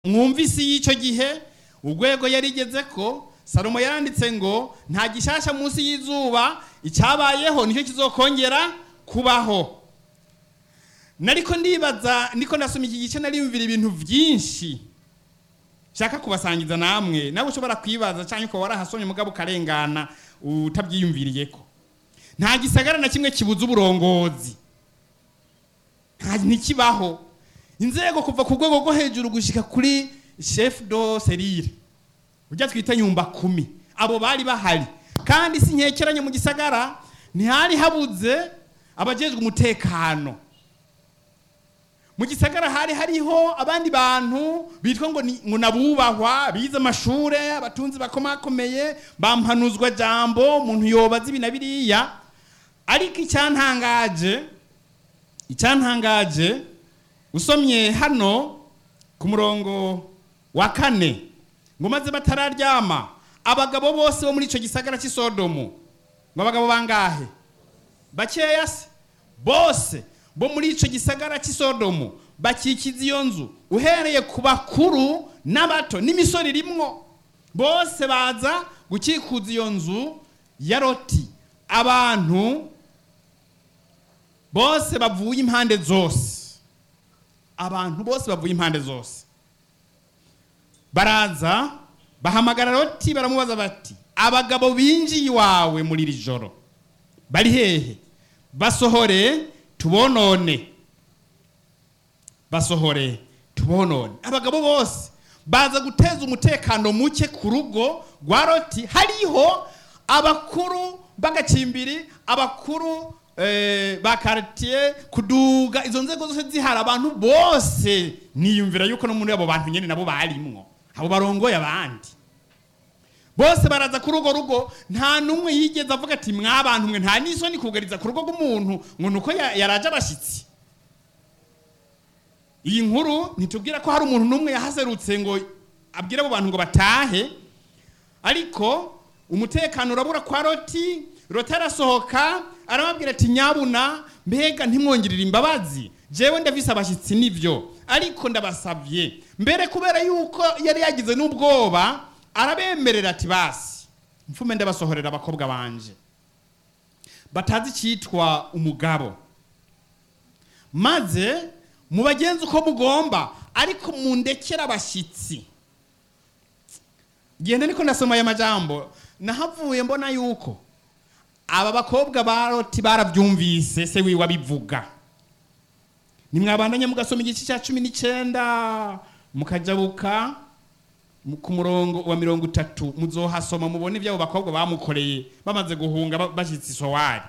mwumva isi y'icyo gihe urwego yarigeze ko salomo yaranditse ngo nta gishasha munsi y'izuba icyabayeho nicyo kizokongera kubaho nariko ndibaza niko nasoma iki gice nariyumvira ibintu byinshi shaka kubasangiza namwe nawe ushobora kwibaza cyangwa ukaba warahasomye mugabo ukarengana utabyiyumviriye ko nta gisagara na kimwe kibuza uburongozi nta ntikibaho inzego kuva ku rwego rwo hejuru gushyika kuri chef do serire ujya twita nyumba kumi abo bari bahari kandi si nkekeranye mu gisagara ntihari habuze abajejwe umutekano mu gisagara hari hariho abandi bantu bitwa ngo ni- ngo nabubahwa bize amashure abatunzi bakomakomeye bampanuzwa jambo umuntu yobaza ibi na biriya ariko icyantangaje icyantangaje usomye hano ku murongo wa kane ngo maze batararyama abagabo bose bo muri icyo gisagara cy'i Sodomu ngo abagabo bangahe bakeya se bose bo muri icyo gisagara cy'i Sodomu bakikiza iyo nzu uhereye ku bakuru n'abato n'imisoro irimwo bose baza gukikuza iyo nzu ya roti abantu bose bavuye impande zose abantu bose bavuye impande zose baraza bahamagara roti baramubaza bati abagabo binjiye iwawe muri iri joro bari hehe basohore tubonone basohore tubonone abagabo bose baza guteza umutekano muke ku rugo rwa roti hariho abakuru b'agacimbiri abakuru eh, ba karitiye kuduga izo nzego zose zihari abantu bose niyumvira yuko no muri abo bantu nyine nabo barimwo abo barongoye abandi bose baraza kuri urwo rugo nta n'umwe yigeze avuga ati mwabantu mwe nta n'isoni kugariza ku rugo rw'umuntu ngo ni uko ya- yaraje abashyitsi iyi nkuru ntitubwira ko hari umuntu n'umwe yahaserutse ngo abwire abo bantu ngo batahe ariko umutekano urabura kwa roti roti arasohoka arababwira ati nyabuna mbega ntimwongerere imbabazi jewe ndafise abashyitsi nibyo ariko ndabasabye mbere kubera yuko yari yagize n'ubwoba arabemerera ati basi mfume ndabasohorera abakobwa banje batazi icyitwa umugabo maze mubagenzi uko mugomba ariko mundekere abashyitsi genda niko ndasoma aya majambo nahavuye mbona yuko aba bakobwa ba roti barabyumvise se wiwe abivuga nimwabandanye mugasoma igice cya cumi n'icyenda mukajabuka mu- ku murongo wa mirongo itatu muzohasoma mubone iby'abo bakobwa bamukoreye bamaze guhunga ba- bashyitse isowari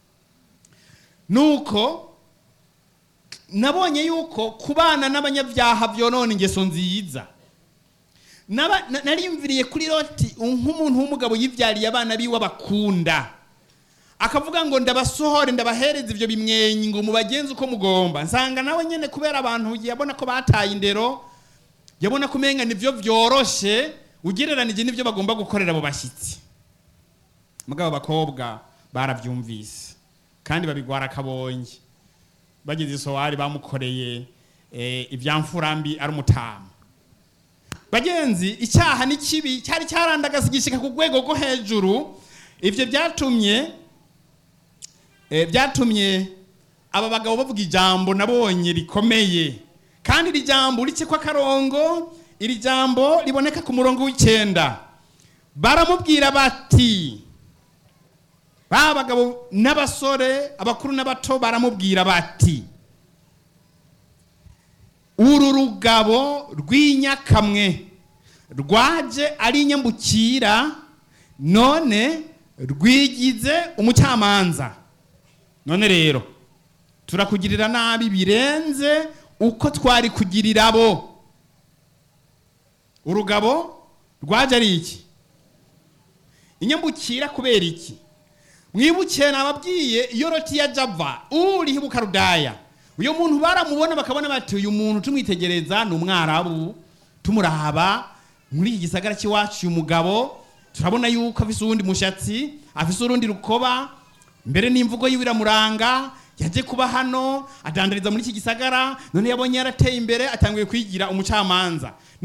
nuko nabonye yuko kubana n'abanyabyaha byonona ingeso nziza Naba- na- nariyumviriye kuri loti nk'umuntu w'umugabo yibyariye abana biwe abakunda akavuga ngo ndabasohore ndabahereza ibyo bimwenyi ngo mubagenze uko mugomba nsanga nawe nyine kubera abantu yabona ko bataye indero yabona ko umenga nibyo byoroshe ugereranije n'ibyo bagomba gukorera abo bashyitsi mugabo abakobwa barabyumvise kandi babigwara akabonye bageze isowari bamukoreye eh, ibyamfurambi ari umutamu bagenzi icyaha ni kibi cyari cyarandagaza igishika ku rwego rwo hejuru ibyo byatumye eh, byatumye aba bagabo bavuga ijambo nabonye rikomeye kandi iri jambo uretse ko akarongo iri jambo riboneka ku murongo w'icyenda baramubwira bati ba bagabo n'abasore abakuru n'abato baramubwira bati uru rugabo rw'inyakamwe rwaje ari inyambukira none rwigize umucamanza none rero turakugirira nabi birenze uko twari kugirira abo urugabo rwaje ari iki inyambukira kubera iki mwibukiye nababwiye iyo roti ya java uriho bukarudaya uyu muntu baramubona bakabona bati uyu muntu tumwitegereza ni umwarabu tumuraba muri iki gisagara cy'iwacu uyu mugabo turabona yuko afise uwundi mushatsi afise urundi rukoba mbere n'imvugo yiwe iramuranga yaje kuba hano adandariza muri iki gisagara none yabonye yarateye imbere atanguye kwigira umucamanza